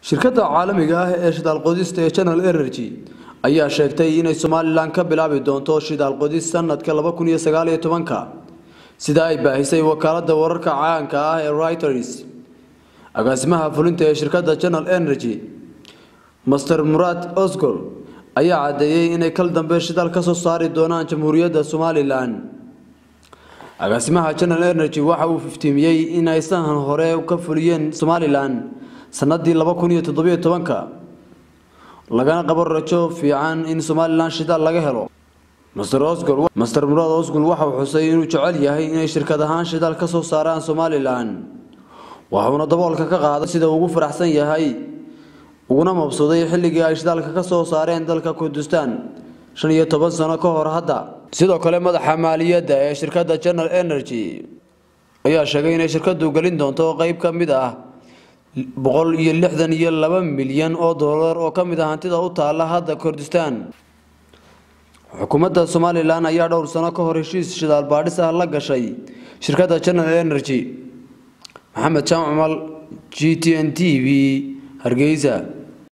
shirkadda caalamiga ah ee shidaal qodista ee channel energy ayaa sheegtay inay somalilan ka bilaabi doonto shidaal qodis sanadka laba kun iyo sagaal iyo tobanka sida ay baahisay wakaalada wararka caanka ah ee reuters agaasimaha fulinta ee shirkadda channel energy master muraad osgol ayaa caddeeyey inay kal dambe shidaal ka soo saari doonaan jamhuuriyadda somalilan agaasimaha channel energy waxa uu iftiimiyey in ay sahan hore ka fuliyeen somalilan sanadii laba kun iyo toddobiyo tobanka lagana qabo rajo fiican in somalilan shidaal laga helo master osgol master muraad osgol waxa uu xusay inuu jecel yahay inay shirkad ahaan shidaal ka soo saaraan somalilan waxuuna daboolka ka qaaday sida ugu faraxsan yahay uguna mabsuuday xilligii ay shidaalka ka soo saareen dalka kurdistan shan iyo toban sano ka hor hadda sidoo kale madaxa maaliyadda ee shirkadda channel energy ayaa sheegay inay shirkadu gelin doonto qeyb ka mid ah boqol iyo lixdan iyo laba milyan oo doolar oo ka mid ah hantida u taala hadda kurdistan xukuumadda somalilan ayaa dhowr sano ka hor heshiis shidaal baadhis ah la gashay shirkadda channel energy maxamed jaamac mal g t n t v hargeysa